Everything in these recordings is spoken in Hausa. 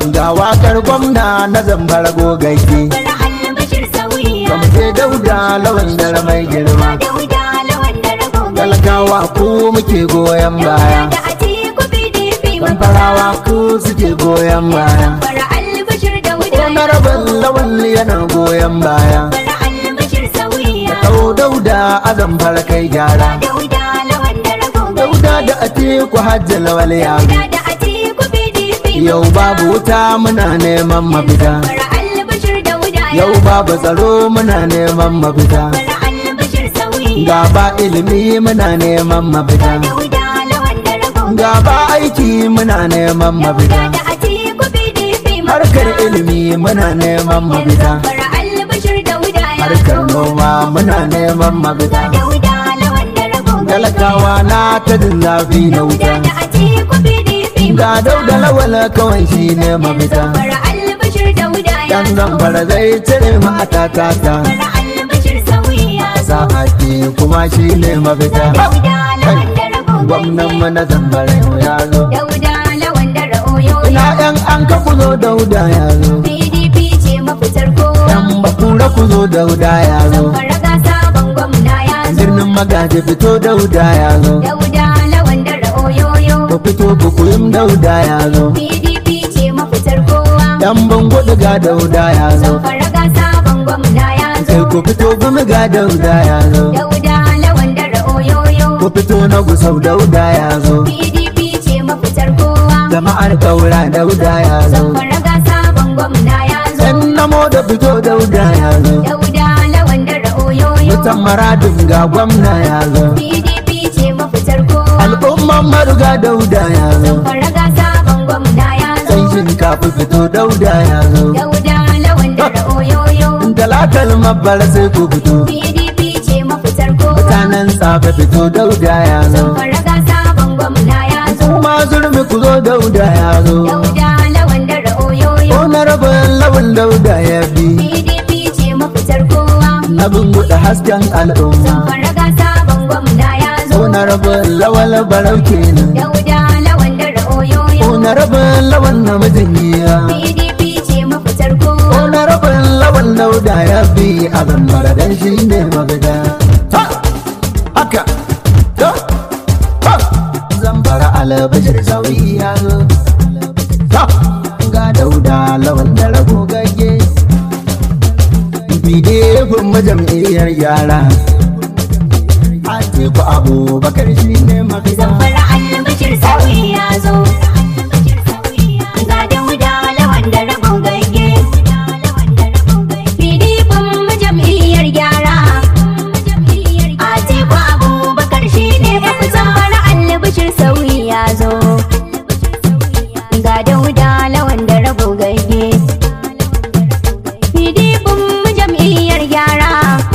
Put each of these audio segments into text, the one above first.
ga wakar gwamna na zambar gogagge bara albashir sauyiya kamfe dauda lawan dare mai girma dauda lawan da rago talakawa ku muke goyon baya da atiku pdp kamfarawa ku suke goyon baya bara albashir dauda na rabin lawan yana goyon baya bara albashir sauyiya kau dauda a zambar kai gyara dauda lawan da rago dauda da atiku hajji lawal yaro da atiku pdp yau babu wuta muna neman mafita bara albashir dauda yau babu tsaro muna neman mafita bara albashir sauyiya ga ba ilimi muna neman mafita dauda lawan da rago ga ba aiki muna neman mafita da atiku pdp harkar ilimi muna neman mafita bara albashir dauda ya harkar noma muna neman mafita dauda lawan da rago talakawa na ta jin zafi na wuta da atiku pdp ga dauda lawal kawai shi ne mafita bara albashir dauda ya dan zamfara zai cire mu a tatata bara albashir sauyiya sa'ati kuma shi ne mafita dauda lawan da rago gwamnan mu na zamfara yau ya zo dauda lawan da ra'oyo ina yan an ka ku zo dauda ya zo pdp ce mafitar kowa yan bakura ku zo dauda ya zo fara gasa bangon na ya zo birnin magaji fito dauda ya zo dauda lawan da ra'oyoyo ku fito ku kuyum dauda ya zo pdp ce mafitar kowa yan bango ga dauda ya zo fara gasa bangon na ya zo sai ku fito gumi ga dauda ya zo dauda lawan da ra'oyoyo ku fito na gusau dauda ya zo pdp ce mafitar kowa jama'ar kaura dauda ya zo fara gasa bangon na ya zo yan namo da fito dauda ya zo dauda lawan da ra'oyoyo mutan maradin ga gwamna ya zo pdp ce mafitar kowa al'umman maruga dauda ya zo fara gasa bangon na ya zo san shinkafa fito dauda ya zo dauda lawan da ra'oyoyo talatal mabbara sai ku fito pdp ce mafitar kowa mutanen tsafe fito dauda ya zo fara gasa bangon na ya zo kuma zurmi ku zo dauda ya zo dauda lawan da ra'oyoyo ko na rabin lawan dauda ya bi pdp ce mafitar kowa na bunguɗa hasken al'umma fara gasa bangon na ya zo ko na rabin lawal barau kenan dauda lawan da ra'oyoyo ko na rabin lawan namijin yiya pdp ce mafitar ko kowa na rabin lawan dauda ya bi a zambara dan shi ne mafita Ta! haka Ta! Ha! zambara alabashir sauyi ya zo Ta! ga dauda lawan da rago gage bidefin majam'iyyar yara a teku abubakar shi ne mafita fara albashir sauyi ya zo ga dauda lawan da ragon gaige pdp jam'iyyar gyara a teku abubakar shi ne mafitan fara albashir sauyi ya zo ga dauda lawan da ragon gaige pdp jam'iyyar gyara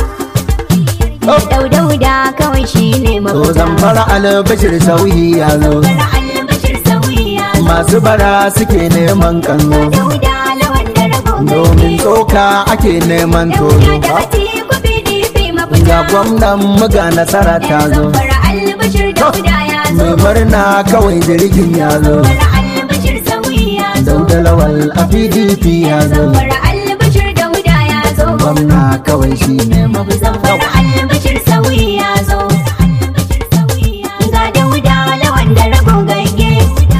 daudauda kawai shi ne to mafita zamfara albashir sauyi ya zo fara albashir sauyi ya zo masu bara suke neman kanzo dauda lawan da ragon domin tsoka ake neman tozo da atiku pdp mafita ga gwamnan muga nasara ta zo fara albashir dauda ya zo mai murna kawai jirgin ya zo fara albashir sauyi ya zo dauda lawal a pdp ya zo fara albashir dauda ya zo gwamna kawai shi ne mafita fara albashir sauyi ya zo ga dauda lawan da ragon gaige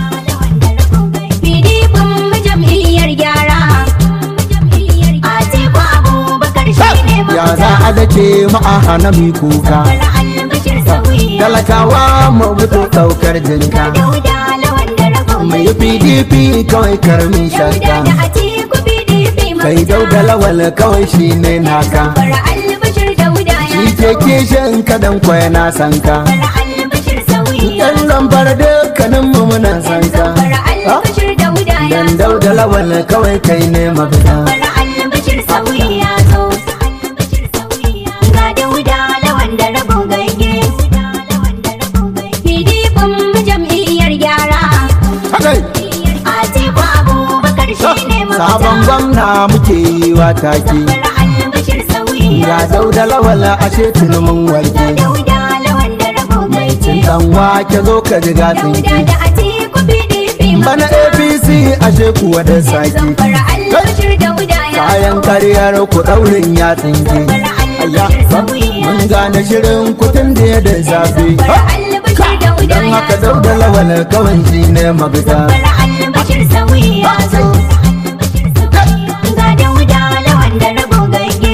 pdp jam'iyyar gyara atiku abubakar shi ne ya za a dake ma'ahana mi kuka fara albashir sauyi ya zo talakawa mu fito daukar jinka dauda lawan da ragon mai pdp kawai karmin shakka da atiku pdp kai dauda lawal kawai shi ne naka fara albashir dauda ya shi ke kishin kadan kwaya na sanka fara albashir sauyi ya yan lambar dukkanin mu muna sanka fara albashir dauda ya dan dauda lawal kawai kai ne mafita fara albashir sauyi ya zo ga dauda lawan da ragon gaige pdp jam'iyyar gyara Hakai, atiku abubakar shi ne sabon gwamna muke yi wa take fara albashir sauyi ga dauda lawal ashe tunumin warke dauda lawan da ragon mai gaige cin dan wake zo ka ji dauda gatsinki da atiku pdp bana apc ashe kuwa da saki zamfara albashir da wuda ya kayan karyar ku daurin ya tsinke Ayya, mun gane shirin kutun da ya da zafi zamfara albashir da wuda don ya haka zo dauda lawal kawai shi ne mafita zamfara albashir sauyi ya zo ga da wuda lawan da rabo gage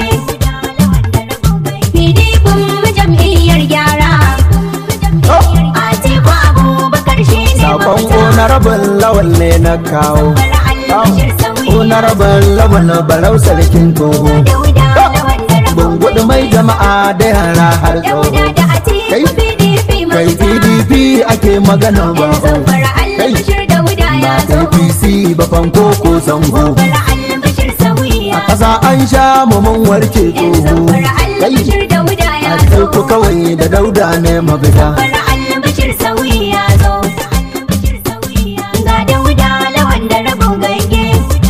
pdp mu jam'iyyar gyara a teku abubakar shi ne sakon honorable lawal ne na kawo albashir sauyi honorable lawal barau sarkin toho da wuda lawan da rabo bungudu mai jama'a da yara har da wuda tsoho da a teku pdp kai mafita pdp ake magana ba zamfara kai albashir da wuda ba ya zo apc ba fanko ko zango zamfara albashir sauyi a ya ƙasa an sha mu mun warke tsoho zamfara kai albashir da wuda ya a zo ku kawai da dauda ne mafita zamfara albashir sauyi ya zo ga da wuda lawan da rabon gage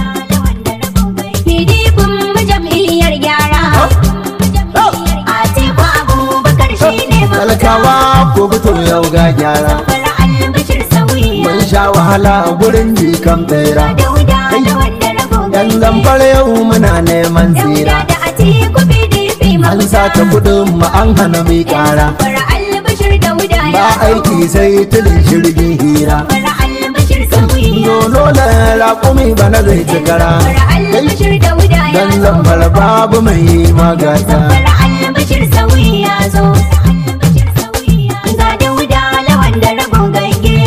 pdp mu jam'iyyar gyara a teku abubakar shi ne talakawa ko fito yau ga gyara zamfara albashir sauyi ya mun sha wahala gurin jikan bera da wuda lawan da rabon yan gage zamfara yau muna neman da wuda tsira da a teku pdp an sace kudin mu an hana mai kara zamfara albashir da wuda ba ya zo aiki sai tilin shirgin hira zamfara albashir sauyi ya zo Nono da raƙumi bana zai ci kara zamfara albashir da wuda ya Dan zo zamfara babu mai yi magata Bala albashir sauyi ya zo ga dauda lawan da rabon gage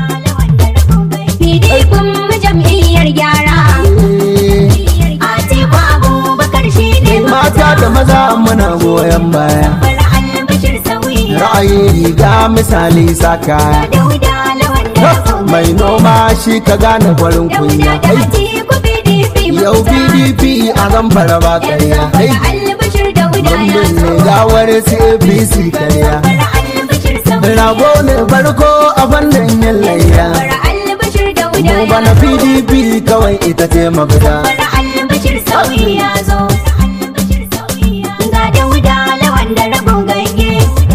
pdp mu jam'iyyar gyara a teku abubakar shi ne Mata da maza muna goyon baya Bala albashir sauyi ya Ra'ayi riga misali saka dauda lawan da rabon Mai noma shi ka gane farin dauda kunya da a teku pdp Yau PDP a zamfara ba karya Bala albashir dauda ya Bambin zo ne gawar CAPC karya Bala albashir sauyi Rago ne farko a fannin yin layya Bala albashir dauda Mu ya bana zo PDP kawai ita ce mafita Bala albashir sauyi ya zo ga dauda lawan da rabon gage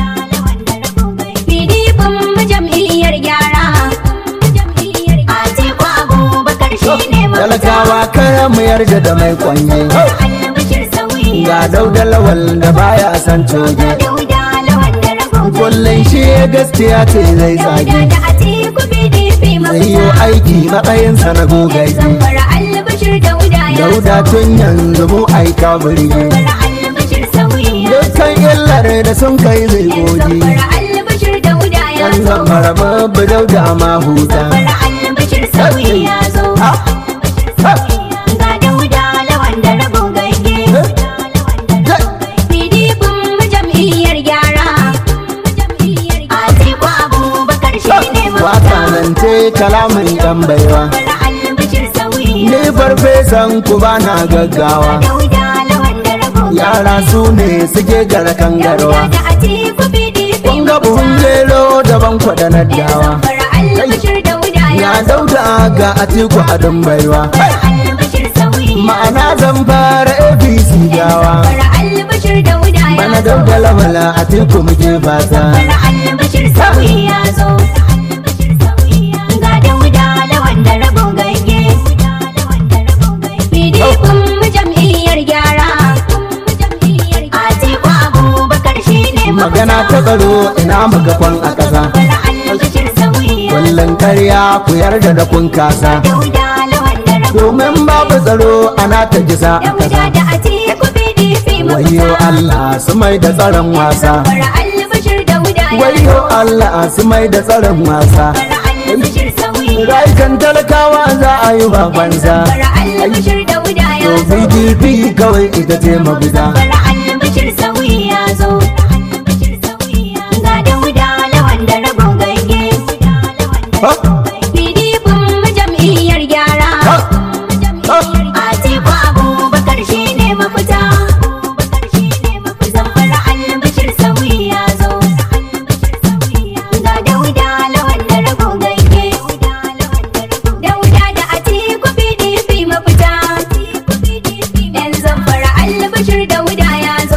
pdp mu jam'iyyar gyara a teku abubakar shi ne Talakawa kar mu yarda da mai kwanye albashir sauyi Ga dauda lawal da baya san coge dauda lawan da rabon Kullum shi gaskiya ce zai dauda tsage da a teku pdp Zai yi aiki matsayinsa na gogaji zamfara albashir dauda ya Dauda tun yanzu mu aika birge zamfara albashir sauyi ya Dukkan illar da sun kai zai goge zamfara albashir dauda ya Yan zo zamfara babu dauda ma huta Bala albashir sauyi ya zo Ha? Ha? ga dauda lawan da rabon gage Ja! pdp mu jam'iyyar gyara a teku abubakar shi ne Waka zance kalamin yan baiwa Bala albashir sauyi Ni farfesan ku ba na gaggawa dauda lawan da rabon Yara su ne suke gara kangarwa dauda da a teku pdp Kun ga buhun gero daban kwada na dawa Bala albashir dauda Ya dauda ga atiku adon baiwa Bala albashir sauyi Ma'ana zan fara APC gawa Bala albashir dauda ya Bana zo dauda lawala atiku muke fata Bala albashir sauyi ya zo ga dauda lawan da rabon gage pdp mu jam'iyyar gyara a teku abubakar shi ne Magana ta tsaro ina magafan a ƙasa Bala albashir sauyi ya zo Kullum karya ku yarda da kun kasa dauda lawan da rabon Domin babu tsaro ana ta gisa a dauda ƙasa da a teku pdp Wayo Allah su mai da tsaron wasa Bala albashir dauda ya Wayo Allah su mai da tsaron wasa Bala albashir sauyi ya zo Rayukan talakawa za a yi ba banza Bala albashir dauda ya To zo PDP kawai ita ce mafita Bala albashir sauyi ya zo ga dauda lawan da rabon gage Ha? pdp mu jam'iyyar gyara Ha? Ha? a teku abubakar shi ne mafita zamfara albashir sauyi ya zo ga dauda lawan da rabon gage dauda da a teku pdp mafita yan zamfara albashir dauda ya zo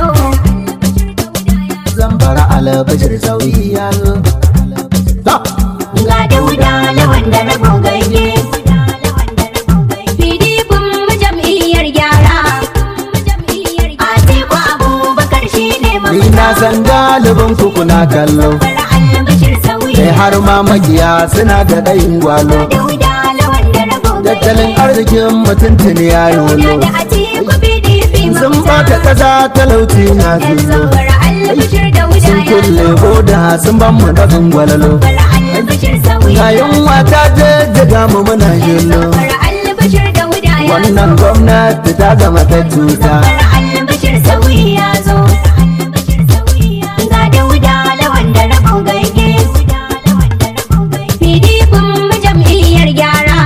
Zambara alabashir sauyi ya zo. Ha? ga dauda lawan san galibin ku kuna kallo Zamfara albashir sauyi sai har ma magiya suna da ɗayin gwalo Dauda lawan da rago tattalin arzikin mutuntun ya yolo da Atiku PDP sun bata ƙasa talauci na Yan zullo Zamfara albashir Dauda sun ya kulle boda sun ban mu da gwalalo Zamfara albashir sauyi ga yunwa ta jajjaga mu muna jillo Zamfara albashir Dauda ya wannan gwamnati ta zama ta cuta Zamfara albashir sauyi ya zo Ga Dauda lawan da rago gaige PDP mu jam'iyyar gyara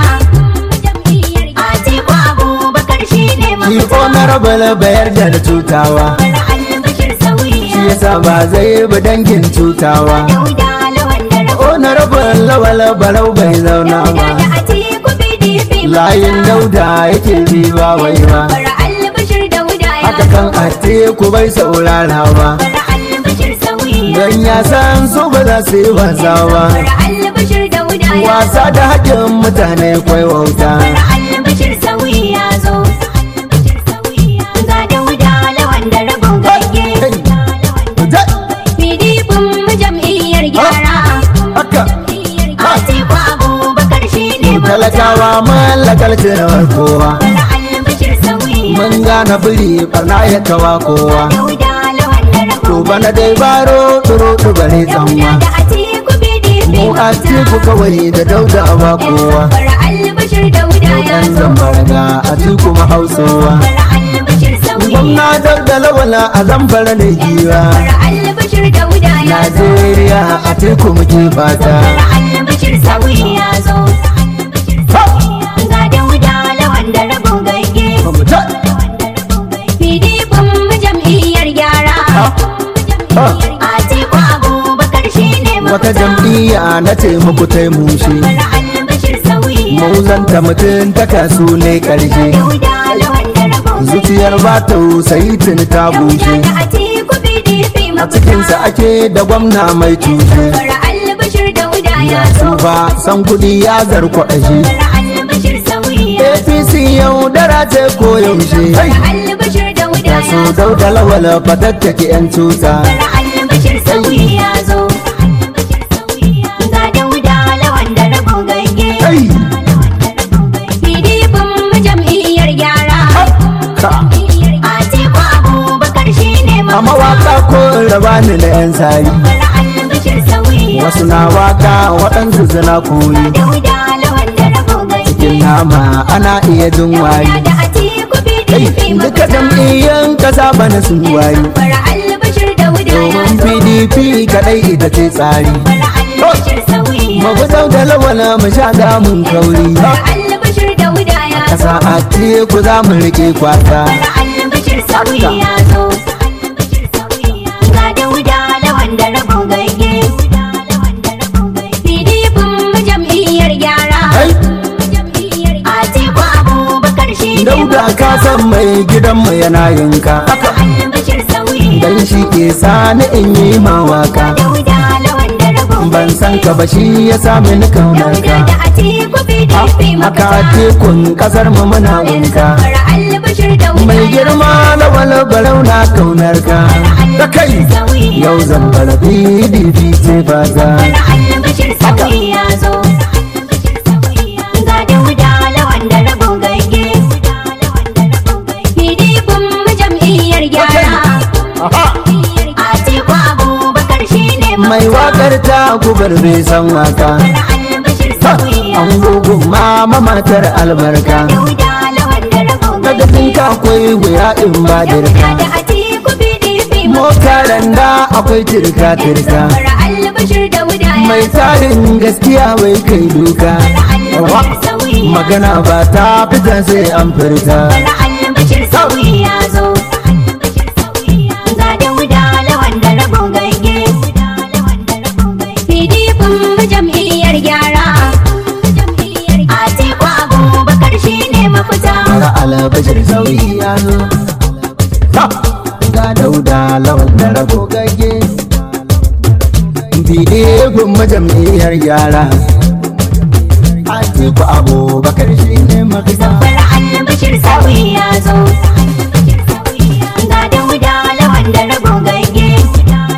Atiku Abubakar shi ne shi mafita honorable bayar da cutawa Zamfara albashir sauyi shi ya yasa ba zai bi dangin cutawa Dauda lawan da rago honorable lawal barau bai zauna ba da Atiku PDP layin dauda yake bi ba wai ba Zamfara albashir Dauda ya haka kan atiku bai saurara ba Zamfara albashir sauyi ya don ya san su ba za su yi wasa ba Zamfara albashir Dauda ya wasa da haƙƙin mutane kwai wauta albashir sauyi ya zo ga dauda lawan da rabon gage pdp mu jam'iyyar gyara haka atiku abubakar shi ne talakawa mallakar cirawar kowa albashir sauyi mun gane biri barna ya kawa kowa dauda lawan da to rabon bana dai baro turo tubare tsanwa da atiku pdp mu atiku kawai da dauda ba kowa albashir dauda ya yan zo zambarga atiku mahausowa albashir sauyi gwamna da lawala a zamfara ne giwa albashir dauda ya zo najeriya atiku muke fata albashir sauyi ya zo ga dauda lawan da rabon gage PDP mu jam'iyyar gyara Atiku Abubakar shi ne wata jam'iyya na ce muku ta mushe albashir sauyi mu zanta mutum ta kasu ne karshe dauda lawan da rabon zuciyar ba ta sayi tuni ta bushe da Atiku PDP a cikinsa ake da gwamna mai tushe Fara albashir dauda ya ya zo tuba san kudi ya zarkwaɗashe Fara albashir sauyi ya zo apc yau dara ce ko yaushe Fara albashir dauda ya ya so zo dauda lawala fatattake yan tuta Fara albashir sauyi ya zo ga dauda lawan da rabon gage Ai, PDP mu jam'iyyar gyara ka Atiku Abubakar shi ne a mawaka ko raba ni na yan sari Fara albashir sauyi ya wasu na waka waɗansu suna kuri dauda lawan da rabon gage cikin nama ana iya jin wari da Atiku Ai, PDP duka jam'iyyan kasa bana sun wari Fara albashir dauda ya domin zo pdp kadai ita ce tsari Fara albashir sauyi ya zo magudau da lawala mu sha damun kauri Fara albashir dauda ya zo kasa a teku za mu rike kwasa Fara albashir sauyi ya zo ga dauda lawan da rabon gage PDP mu jam'iyyar gyara Ai, Atiku Abubakar shi ne dauda ka san mai gidanmu yana yinka albashir sauyi dan shi ke sani in yi mawaka dauda lawan da rabon ban san ka ba shi ya sami ni kaunar dauda ka da Atiku PDP haka mafita tekun kasar mu muna winka Fara albashir dauda mai girma na wala barau na kaunar ka da kai yau zan bar pdp ce ba za albashir sauyi ya zo ga dauda lawan da rabon gage PDP mu jam'iyyar gyara Atiku Abubakar shi ne mai wakar ta gubar bai san waka albashir sauyi ya an gugun mama matar albarka dauda lawan da rabon daga tinka akwai wuya in ba dirka da Atiku PDP mota randa akwai tirka tirka Fara albashir dauda ya mai tsarin gaskiya bai kai duka Wa, magana ba ta fita sai an furta Fara albashir sauyi ya zo ga dauda lawan da rabon gage PDP mu jam'iyyar gyara Atiku Abubakar shi ne mafita mara alabashir sauyi ya zo Ha! ga dauda lawan da rago gage biɗe gun majam'iyyar gyara Atiku abubakar shi ne mafita Fara albashir sauyi ya zo ga dauda lawan da rabon gage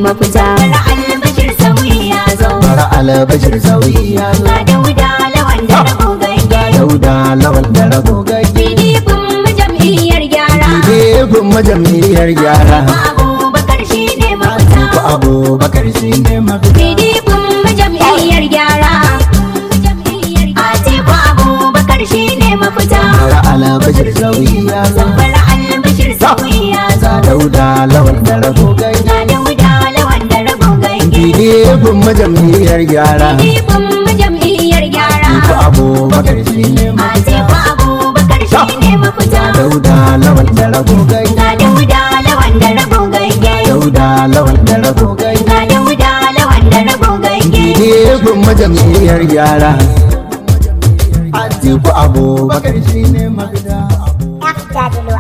mafita bara albashir sauyi ya zo bara albashir sauyi ya zo ga dauda lawan da rago gange dauda lawan da rago gaggi pdp mu jam'iyyar gyara gefen majam'iyyar gyara abubakar shi ne mafita ko abubakar shi ne mafita pdp mu jam'iyyar gyara atiku abubakar shi ne mafita bara albashir sauyi ya zo bara albashir sauyi ya zo ga dauda lawan da rago gaggi ga dauda lawan da rago gange gefen majam'iyyar gyara pdp mu jam'iyyar gyara ko abubakar shi ne mafita atiku abubakar shi ne mafita dauda lawan da rago gaggi ga dauda lawan da rago gange dauda lawan da rago gaggi ga dauda lawan da rago gange gefen majam'iyyar gyara Atiku abubakar shi ne mafita Daddy